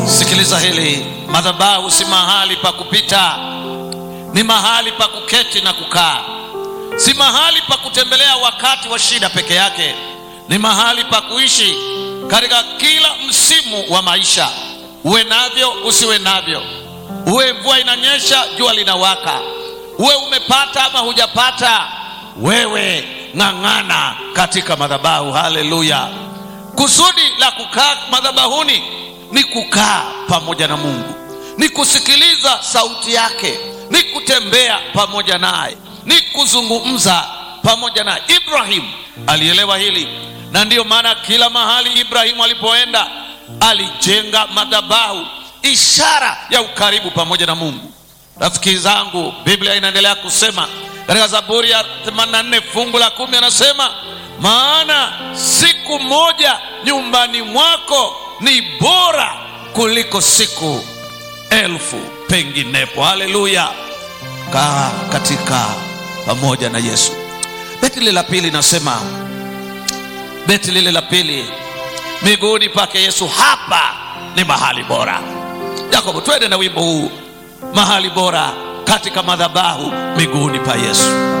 sikiliza hili madhabahu si mahali pa kupita ni mahali pa kuketi na kukaa si mahali pa kutembelea wakati wa shida peke yake ni mahali pa kuishi katika kila msimu wa maisha uwe navyo usiwe navyo uwe mvua inanyesha jua linawaka uwe umepata ama hujapata wewe ng'ang'ana katika madhabahu haleluya kusudi la kukaa madhabahuni ni kukaa pamoja na mungu ni kusikiliza sauti yake ni kutembea pamoja naye ni kuzungumza pamoja naye ibrahimu alielewa hili na ndiyo maana kila mahali ibrahimu alipoenda alijenga madhabahu ishara ya ukaribu pamoja na mungu rafiki zangu biblia inaendelea kusema katika zaburi ya 84 fungu la kumi anasema maana siku moja nyumbani mwako ni bora kuliko siku elfu penginepo haleluya kaa katika pamoja na yesu beti lile la pili nasema beti lile la pili miguuni pake yesu hapa ni mahali bora yakobo twende na wimbo huu mahali bora katika madhabahu miguuni pa yesu